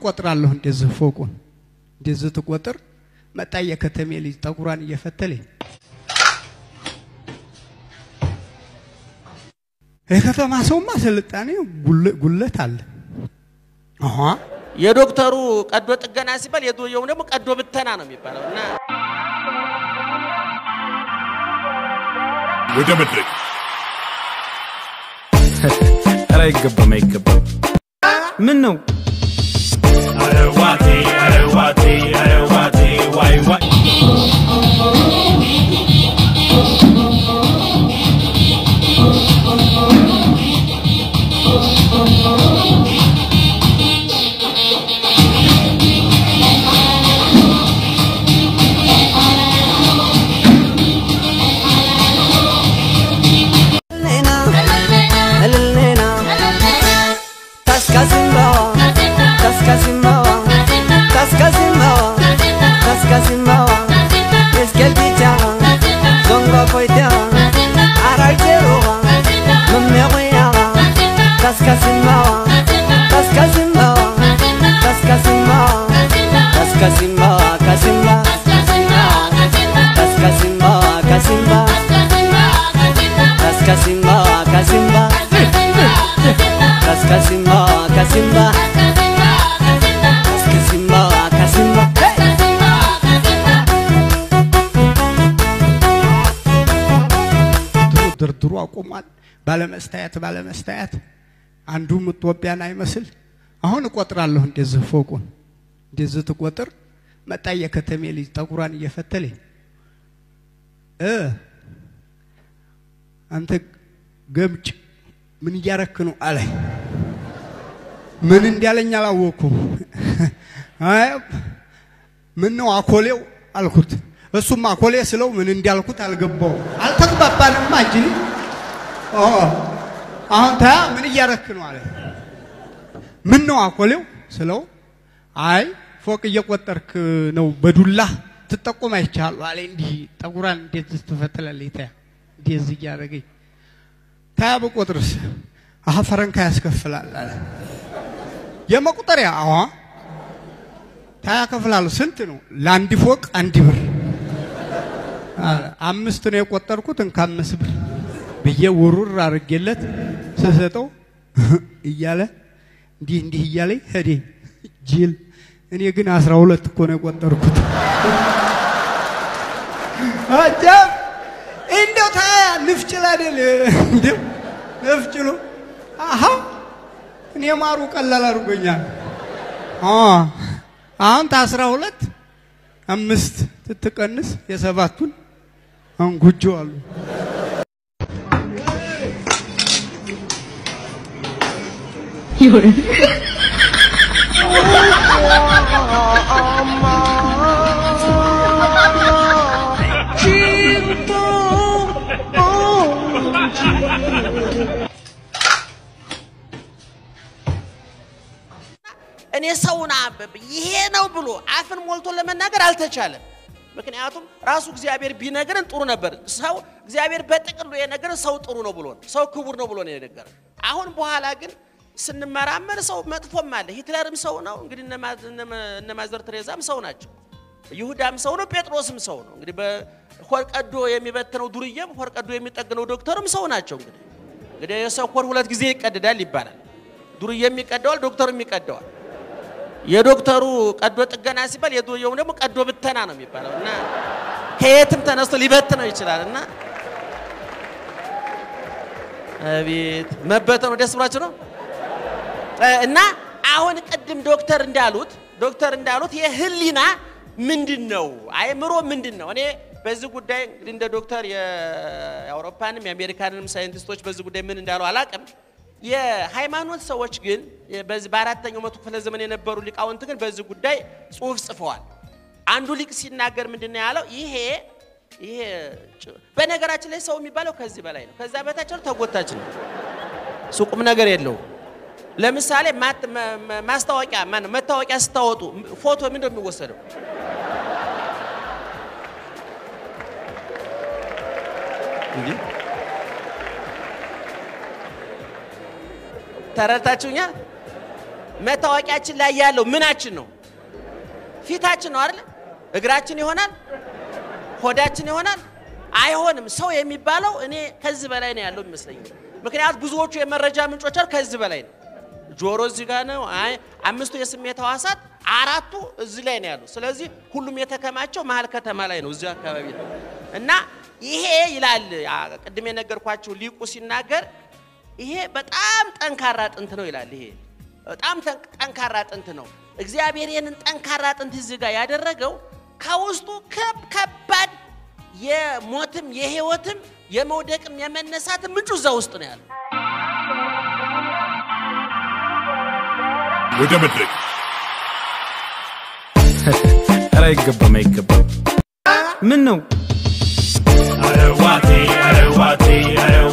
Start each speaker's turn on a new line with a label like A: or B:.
A: እቆጥራለሁ እንደዚህ ፎቁን እንደዚህ ትቆጥር መጣ የከተሜ ልጅ ጠጉሯን እየፈተለኝ የከተማ ሰውማ ስልጣኔ ጉለት አለ። አሃ
B: የዶክተሩ ቀዶ ጥገና ሲባል የዱርየው ደግሞ ቀዶ ብተና ነው የሚባለው እና
C: ወደ መድረክ
D: ኧረ አይገባም አይገባም። ምን ነው
C: አረዋቴ አረዋቴ አረዋቴ ዋይ ዋይ
A: ድርድሩ አቁሟል። ባለመስታየት ባለመስታየት አንዱም ኢትዮጵያን አይመስል አሁን እቆጥራለሁ እንደዚህ ፎቁን እንደዚህ ትቆጥር መጣ የከተሜ ልጅ ጠጉሯን እየፈተለኝ እ አንተ ገምጭ ምን እያረክ ነው አለኝ። ምን እንዲያለኝ አላወኩም። አይ ምን ነው አኮሌው አልኩት። እሱም አኮሌ ስለው ምን እንዳልኩት አልገባው። አልተግባባንማ እንጂ አሁን ታያ ምን እያረክ ነው አለ። ምን ነው አኮሌው ስለው አይ ፎቅ እየቆጠርክ ነው በዱላ ትጠቁም አይቻሉ አለ። እንዲህ ጠጉራን እንዴት ትፈትላለች? ታያ እንደዚህ እያደረገኝ ታያ በቆጥርስ አሀ ፈረንካ ያስከፍላል አለ። የመቁጠሪያ አዋ ታያ ከፍላለሁ። ስንት ነው? ለአንድ ፎቅ አንድ ብር አምስት ነው የቆጠርኩት እንካ አምስት ብር ብዬ ውሩር አድርጌለት ስሰጠው እያለ እንዲህ እንዲህ እያለኝ ሄዴ ጅል። እኔ ግን አስራ ሁለት እኮ ነው የቆጠርኩት። አጃብ እንደው ታያ ንፍጭል አይደል እንደው ንፍጭሉ አሀ እኔ ማሩ ቀላል አድርጎኛል። አሁን ታስራ ሁለት አምስት ትትቀንስ የሰባቱን አንጉጆ አሉ።
B: እኔ ሰውን ይሄ ነው ብሎ አፍን ሞልቶ ለመናገር አልተቻለም። ምክንያቱም ራሱ እግዚአብሔር ቢነግረን ጥሩ ነበር። ሰው እግዚአብሔር በጥቅሉ የነገረን ሰው ጥሩ ነው ብሎ ሰው ክቡር ነው ብሎ ነው የነገረን። አሁን በኋላ ግን ስንመራመር ሰው መጥፎም አለ። ሂትለርም ሰው ነው እንግዲህ እነ ማዘር ቴሬዛም ሰው ናቸው። ይሁዳም ሰው ነው፣ ጴጥሮስም ሰው ነው። እንግዲህ በሆድ ቀዶ የሚበትነው ዱርዬም ሆድ ቀዶ የሚጠግነው ዶክተርም ሰው ናቸው። እንግዲህ እንግዲህ የሰው ሆድ ሁለት ጊዜ ይቀድዳል ይባላል። ዱርዬም ይቀደዋል፣ ዶክተርም ይቀደዋል። የዶክተሩ ቀዶ ጥገና ሲባል የዱርዬው ደግሞ ቀዶ ብተና ነው የሚባለው እና ከየትም ተነስቶ ሊበትነው ይችላል እና አቤት መበተኑ ደስ ብሏችሁ ነው እና አሁን ቅድም ዶክተር እንዳሉት ዶክተር እንዳሉት የህሊና ምንድን ነው አይምሮ ምንድን ነው እኔ በዚህ ጉዳይ እንግዲህ እንደ ዶክተር የአውሮፓንም የአሜሪካንንም ሳይንቲስቶች በዚህ ጉዳይ ምን እንዳሉ አላቅም የሃይማኖት ሰዎች ግን በዚህ በአራተኛው መቶ ክፍለ ዘመን የነበሩ ሊቃውንት ግን በዚህ ጉዳይ ጽሁፍ ጽፈዋል አንዱ ሊቅ ሲናገር ምንድን ነው ያለው ይሄ ይሄ በነገራችን ላይ ሰው የሚባለው ከዚህ በላይ ነው ከዛ በታች ነው ተጎታች ነው ሱቁም ነገር የለውም ለምሳሌ ማስታወቂያ ማነው መታወቂያ ስታወጡ ፎቶ ምንድን ነው የሚወሰደው? ተረድታችሁኛል? መታወቂያችን ላይ ያለው ምናችን ነው? ፊታችን ነው አይደል? እግራችን ይሆናል? ሆዳችን ይሆናል? አይሆንም። ሰው የሚባለው እኔ ከዚህ በላይ ነው ያለው ይመስለኛል። ምክንያቱም ብዙዎቹ የመረጃ ምንጮች አሉ ከዚህ በላይ ነው። ጆሮ እዚህ ጋር ነው። አይ አምስቱ የስሜት ሕዋሳት አራቱ እዚህ ላይ ነው ያሉ። ስለዚህ ሁሉም የተከማቸው መሀል ከተማ ላይ ነው፣ እዚህ አካባቢ ነው እና ይሄ ይላል አ፣ ቅድም የነገርኳቸው ሊቁ ሲናገር ይሄ በጣም ጠንካራ አጥንት ነው ይላል። ይሄ በጣም ጠንክ- ጠንካራ አጥንት ነው። እግዚአብሔር ይህንን ጠንካራ አጥንት እዚህ ጋር ያደረገው ከውስጡ ከብ- ከባድ የሞትም የህይወትም የመውደቅም የመነሳትም ምንጩ እዛ ውስጥ ነው ያለው።
C: ወደ መድረክ
D: ኧረ አይገባም አይገባም ምን ነው
C: አረዋቴ አረዋቴ አረዋቴ